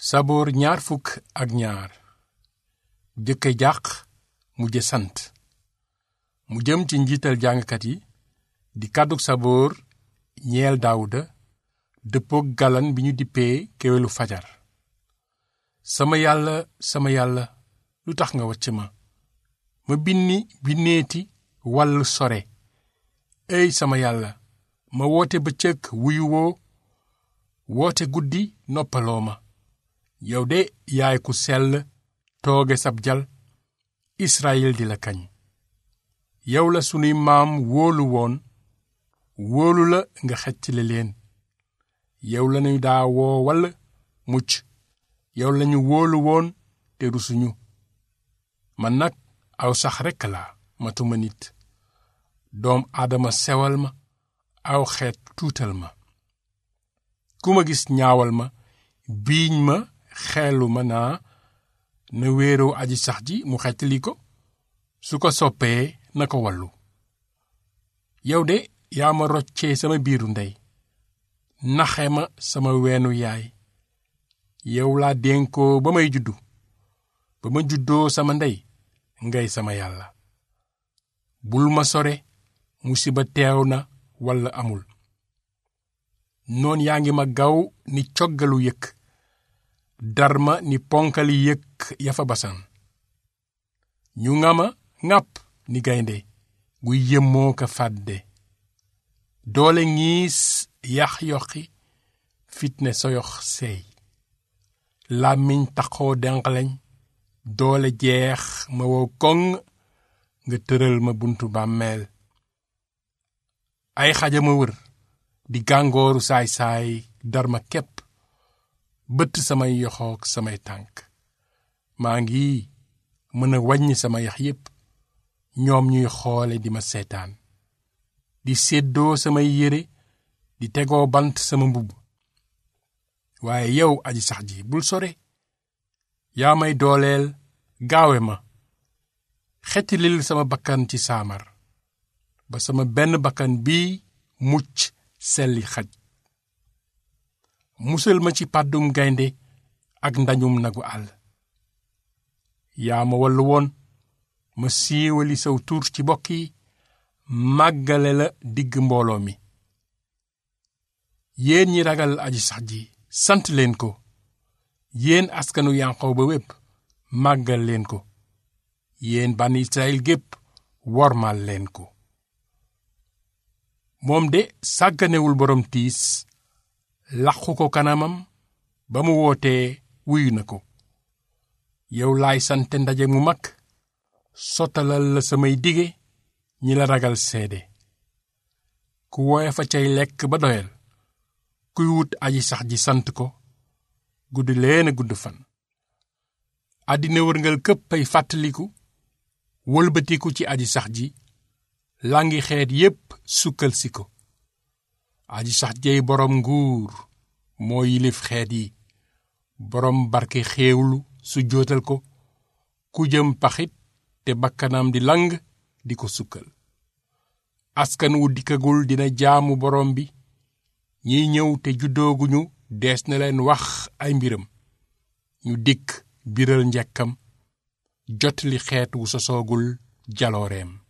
saboor ñaar fukk ak ñaar jëkke jàq mujje sant mu jëm ci njiital jàngkat yi di kàddug saboor ñeel daawuda dëppook galan bi ñu dippee kéwélu fajar sama yàlla sama yàlla lu tax nga wacc ma ma binni binneeti wàll sore ey sama yàlla ma woote bëccëg wuyu woo woote guddi noppaloo ma yow de yaay ku sell tooge sab jal Israyil di la kañ yow la sunuy maam wóolu woon wóolu la nga xeccale leen yow lañu daa woo walla mucc yow lañu wóolu woon te rusuñu man nag aw sax rekk laa matuma nit doom aadama sewal ma aw xeet tuutal ma ku ma gis ñaawal ma biiñ ma xeelu ma naa na wéeroo aji sax ji mu xettali ko su ko soppee na ko wallu yow de yaa ma roccee sama biiru ndey naxe ma sama weenu yaay yow laa dénkoo ba may juddu ba ma juddoo sama ndey ngay sama yàlla bul ma sore musiba teew na walla amul noon yaa ngi ma gaw ni coggalu yëkk dar ma ni ponkali yëkk ya fa basan ñu nga ma ŋàpp ni gaynde guy yëmmoo ka fàdde doole ngiis yax yoxi fitne soyox seey làmmiñ taxoo denqaleñ doole jeex ma wow koŋ nga tëral ma buntu bàmmeel ay xajama wër di gàngooru saay-saay dar ma képp bëtt samay yoxoog samay tànk maa ngi mën a wàññi sama yax yépp ñoom ñuy xoole di ma seetaan di séddoo samay yére di tegoo bant sama mbubb waaye yow aji sax ji bul sore yaa may dooleel gaawe ma xetilil sama bakkan ci saamar ba sama benn bakkan bii mucc selli xaj musal ma ci pàddum gaynde ak ndañum nagu àll yaa ma wallu woon ma siiwali saw tur ci bokk yi màggale la digg mbooloo mi yéen ñi ragal aji sax ji sant leen ko yéen askanu yanqaw ba wépp màggal leen ko yéen bànn Israyil gépp wormal leen ko moom de sàgganewul boroom tiis làqu ko kanamam ba mu wootee wuyu na ko yow laay sante ndaje mu mag sottalal la samay dige ñi la ragal seede ku woye fa cay lekk ba doyal kuy wut aji sax ji sant ko gudd leen a gudd fan àddina wërngal këpp ay fàttaliku wëlbatiku ci aji sax ji langi xeet yépp sukkal si ko aji sax jey boroom nguur moo yilif xeet yi boroom barke xéewlu su jootal ko ku jëm paxit te bakkanam di lang di ko sukkal askan wu dikkagul dina jaamu boroom bi ñiy ñëw te juddooguñu dees na leen wax ay mbiram ñu dikk biral njekkam jotli xeet wu sosoogul jalooreem